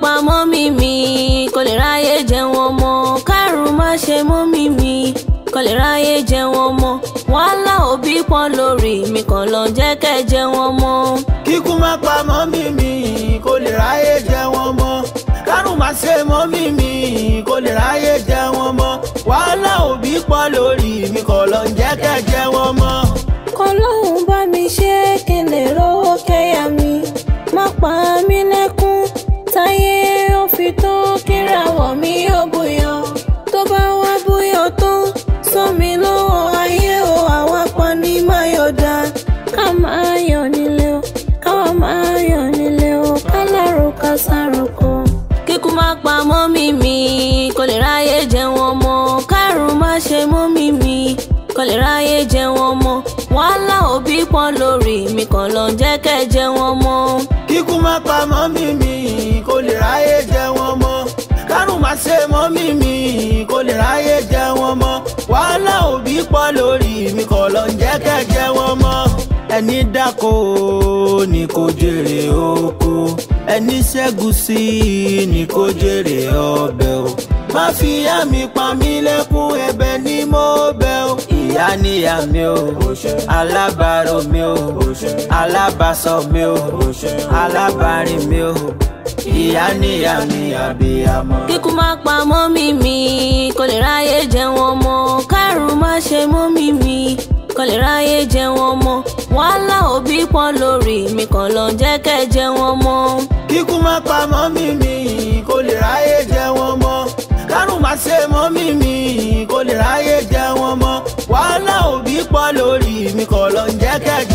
pa mọ́mí mi kò lè ráyè jẹun ọmọ kárùn má ṣe mọ́mí mi kò lè ráyè jẹun ọmọ wàhálà òbí pọ̀ lórí mi kàn lọ jẹ́ kẹ́ jẹun ọmọ. kíkú má pa mọ́mí mi kó lè ráyè jẹ wọn mọ́ kárùn má ṣe mọ́mí mi kó lè ráyè jẹ wọn mọ́ wàhálà òbí pọ̀ lórí mi kọ́ lọ ń jẹ́ kẹ́ jẹ wọn mọ́. kọlọ́hún bá mi ṣe kí n lè rówó kẹ́yà mi má pa mí lẹ́kún táyé ó fi tó kíràwọ̀ mi ó buyọ̀ tó bá wá buyọ̀ tó sọ mi lọ́wọ́ ayé o àwa pa ní máyọ̀dá ká máa yọ̀ nílé o káwa máa yọ̀ nílé o ká lárò ká sáròkọ. kíkú má pa mọ́mí mi kò lè ráyè jẹun ọmọ kárùn má ṣe mọ́mí mi kò lè ráyè jẹun ọmọ wàhálà òbí pọ̀ lórí mi kàn lọ jẹ́ kẹ́ jẹun ọmọ. kíkú má pa mọ́mí mi kó lè ráyè jẹ wọn mọ́ kárùn má ṣe mọ́mí mi kó lè ráyè jẹ wọn mọ́ wàhálà òbí pọ̀ lórí mi kọ́ lọ ń jẹ́ kẹ́ jẹ wọn mọ́. ẹni dáko ni kò jèrè oko ẹni ṣẹ́gun sí ni kò jèrè ọbẹ̀ o má fi ìyá mi pa mí lẹ́kún ẹ̀bẹ̀ ni mo bẹ̀ o. ìyá níyà mi o alábàárò mi o alábàásọ mi o alábàárìn mi o ìyá níyà mi àbíyamọ. kíkú má pa mọ́mí mi kò lè ráyè jẹun ọmọ kárùn má ṣe mọ́mí mi kò lè ráyè jẹun ọmọ wàhálà òbí pọ̀ lórí mi kàn lọ jẹ́ kẹ́ jẹun ọmọ. kíkú má pa mọ́mí mi kó lè ráyè jẹ wọn mọ́ kárùn má ṣe mọ́mí mi kó lè ráyè jẹ wọn mọ́ wàhálà òbí pọ̀ lórí mi kọ́ lọ ń jẹ́ kẹ́